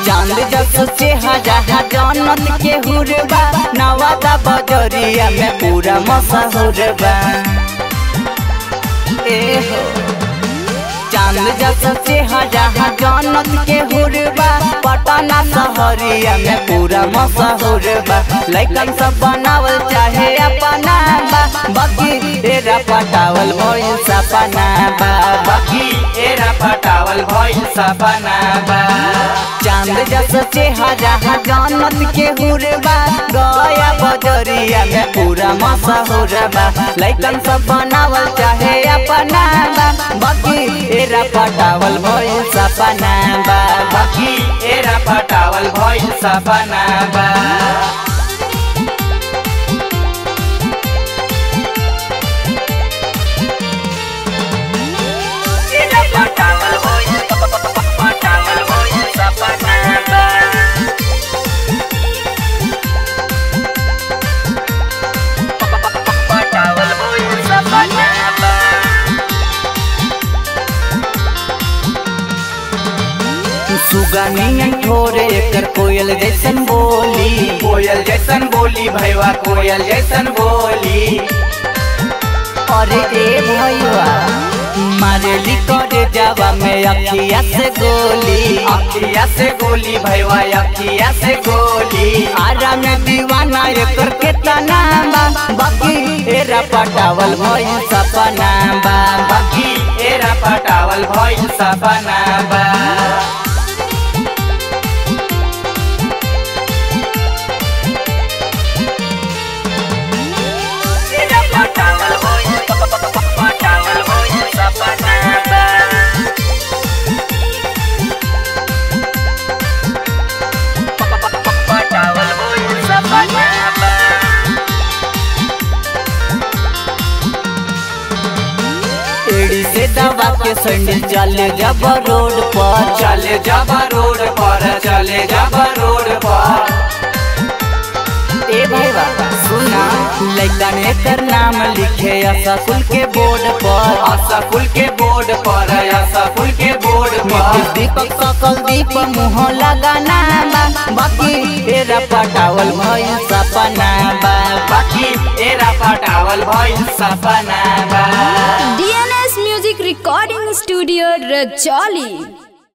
चांद जस चेहरा जन्नत के हुरबा नवादा बजरिया में पूरा मशहूर बा ए हो चांद जस चेहरा जन्नत के हुरबा पटना शहरिया में पूरा मशहूर बा लइकन सब बनावल चाहे अपना बा बाकी तेरा पटावल भइल सपना बा बाकी एरा पटावल भइल सपना बा चांद जस चेहरा जन्नत के हुरबा गया बजरिया में पूरा मशहूर बा लइकन सब बनावल चाहे अपना बा बाकी एरा पटावल भइल सपना बा बाकी एरा पटावल भइल सपना बा एरा पटावल भइल पटावल भइल सपना बा पटावल भइल सपना बा सुगनियन ठोरे एकर कोयल जैसन बोली कोयल जैसन बोली भैया कोयल जैसन बोली अरे ए भैया मारेली करे जावा में अखिया से गोली अखिया से गोली भैया अखिया से गोली आरा में दीवाना एकर के तना बा बाकी एरा पटावल भइल सपना बा बाकी एरा पटावल भइल सपना बा एरा पटावल भइल पटावल भइल सपना बा पटावल भइल सपना बा एड़ी से दबा के सैंडल चले जब रोड पर चले जब रोड पर चले जब रोड पर ए भाई बाबा सुना लइकन एकर नाम लिखे स्कूल के बोर्ड पर असकुल के बोर्ड पर असकुल के बोर्ड नीतीश पर दीपक सकल दीप मुँह लगाना बा बाकी एरा पटावल भइल सपना बा बाकी एरा पटावल भइल सपना बा DNS Music Recording Studio Rajali